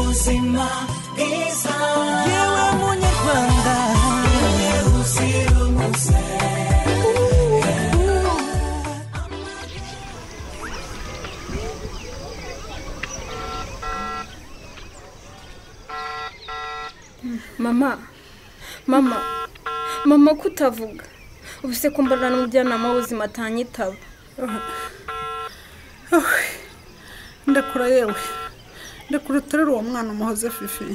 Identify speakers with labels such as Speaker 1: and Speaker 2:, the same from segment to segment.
Speaker 1: uzima bwiza
Speaker 2: yewe munyarwanda
Speaker 1: yewe uzira umuze
Speaker 3: mama mama mama ko utavuga ubu se ko mbona n'umujyanama w'ubuzima atanyitaba
Speaker 4: ndakura yewe ndakura uterura uwo mwana umuhoze fifi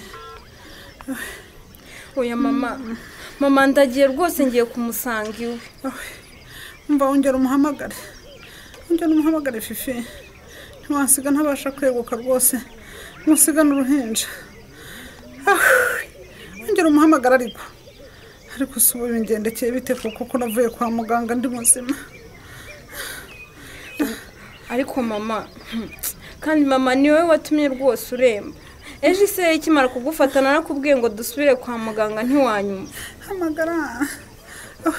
Speaker 3: oya mama mama ndagiye rwose ngiye kumusanga iwe
Speaker 4: mva wongera umuhamagare wongera umuhamagare fifi ntiwasiga ntabasha kweguka rwose ntusiga n'uruhinja Ah, wongera umuhamagare ariko ariko si ubu bingendekeye bite kuko ko navuye kwa muganga ndi muzima
Speaker 3: ariko mama kandi mama ni wowe watumye rwose uremba ejo ise ikimara kugufata narakubwiye ngo dusubire kwa muganga ntiwanyuma
Speaker 4: hamagara Ah,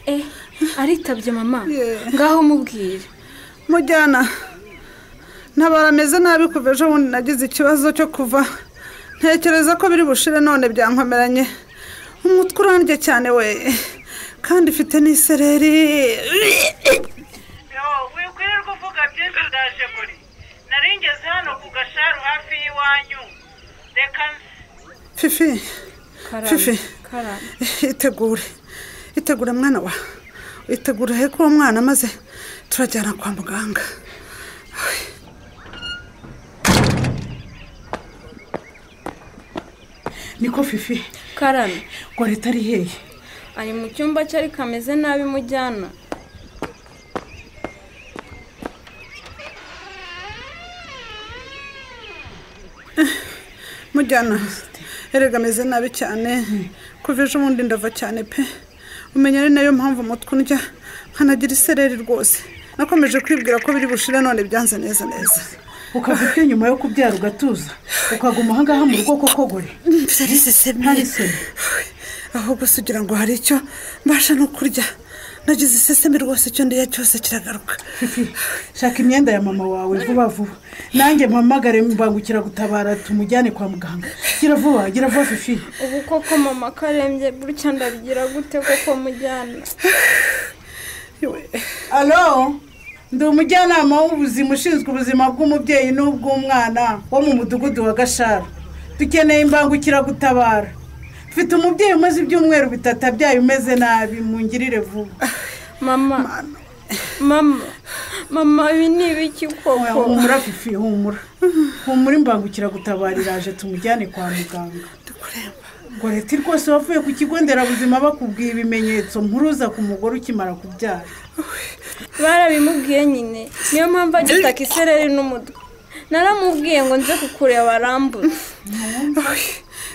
Speaker 3: eh aritabye mama
Speaker 4: Yeah.
Speaker 3: ngaho mubwire
Speaker 4: mujyana ntabara meze nabi kuva ejo bundi nagize ikibazo cyo kuva ntekereza ko biri bushire none byankomeranye umutwe urandye cyane we kandi ifite n'isereri
Speaker 5: wikwirirwa uvuga byinshi ndaje muri nari ngeze hano ku gasharu hafi y'iwanyu reka nze
Speaker 4: fifi
Speaker 3: karame
Speaker 4: Fifi.
Speaker 3: karame
Speaker 4: itegure itegure mwana wa itegure heko uwo mwana maze turajyana kwa muganga niko fifi
Speaker 3: karame
Speaker 4: ngo leta ari hehe
Speaker 3: ari mu cyumba cye ariko ameze nabi mujyana
Speaker 4: mujyana erega ameze nabi cyane kuva ejo bundi ndava cyane pe umenya ari nayo mpamvu umutwe undya nkanagira isereri rwose nakomeje kwibwira ko biri bushire none byanze neza neza
Speaker 6: ukava ute nyuma yo kubyara ugatuza ukaguma aha ngaha mu rugo kokogore ntari isoni
Speaker 4: ahubwo se ugira ngo hari icyo mbasha no kurya nagize isesemi rwose icyo ndiya cyose kiragaruka
Speaker 6: Fifi, shaka imyenda ya mama wawe vuba vuba nanjye mpamagare mbangukira gutabara tumujyane kwa muganga gira vuba gira vuba fifi
Speaker 3: ubu koko mama karembye burya ndabigira gute koko mujyana
Speaker 4: Iwe,
Speaker 6: alo ndi umujyanama w'ubuzima ushinzwe ubuzima bw'umubyeyi n'ubw'umwana wo mu mudugudu wa gashara dukeneye imbangukiragutabara mfite umubyeyi umaze ibyumweru bitatu abyaye umeze nabi mungirire vuba
Speaker 3: mama mama mama ibi ni ibiki
Speaker 6: Oya,
Speaker 3: koko
Speaker 6: humura fifi humura humura imbangukiragutabara iraje tumujyane kwa muganga ngo leta rwose wavuye ku kigo nderabuzima bakubwiye ibimenyetso mpuruza ku mugore ukimara kubyara
Speaker 3: barabimubwiye nyine niyo mpamvu agitaka isereri n'umutwe naramubwiye ngo nze kukureba arambuze
Speaker 4: Uy,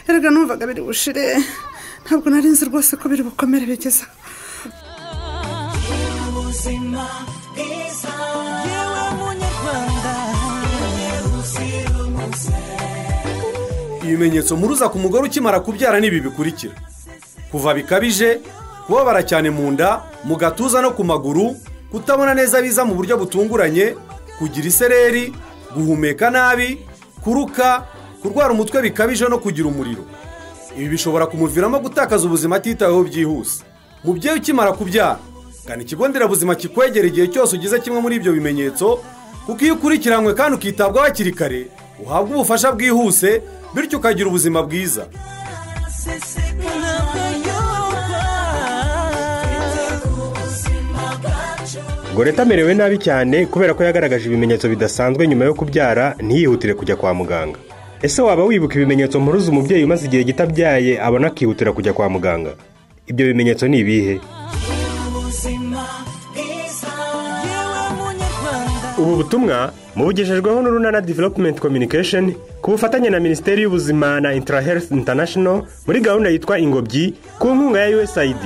Speaker 4: erega numvaga biri bushire ntabwo nari nzi rwose ko biri bukomere bigeza
Speaker 1: ubuzima bwiza
Speaker 2: yewe munyarwanda
Speaker 1: uzira umuze
Speaker 7: ibimenyetso mpuruza ku mugore ukimara kubyara ni ibi bikurikira kuva bikabije kubabara cyane mu nda mu gatuza no ku maguru kutabona neza biza mu buryo butunguranye kugira isereri guhumeka nabi kuruka kurwara umutwe bikabije no kugira umuriro ibi bishobora kumuviramo gutakaza ubuzima atitaweho byihuse mubyeyi ukimara kubyara gana ikigo nderabuzima kikwegera igihe cyose ugize kimwe muri ibyo bimenyetso kuko iyo ukurikiranywe kandi ukitabwaho hakiri kare uhabwa ubufasha bwihuse bityo ukagira ubuzima bwiza
Speaker 2: ntabwo yumva
Speaker 8: goreta amerewe nabi cyane kubera ko yagaragaje ibimenyetso bidasanzwe nyuma yo kubyara ntiyihutire kujya kwa muganga ese waba wibuka ibimenyetso mpuruza umubyeyi umaze igihe gito abyaye abona akihutira kujya kwa muganga ibyo bimenyetso ni ibihe
Speaker 1: ubuzima bwiza
Speaker 2: yewe munyarwanda
Speaker 8: ubu butumwa mubugejejweho n'urunana development communication ku bufatanye na minisiteri y'ubuzima na intra health international muri gahunda yitwa ingobyi ku nkunga ya usaid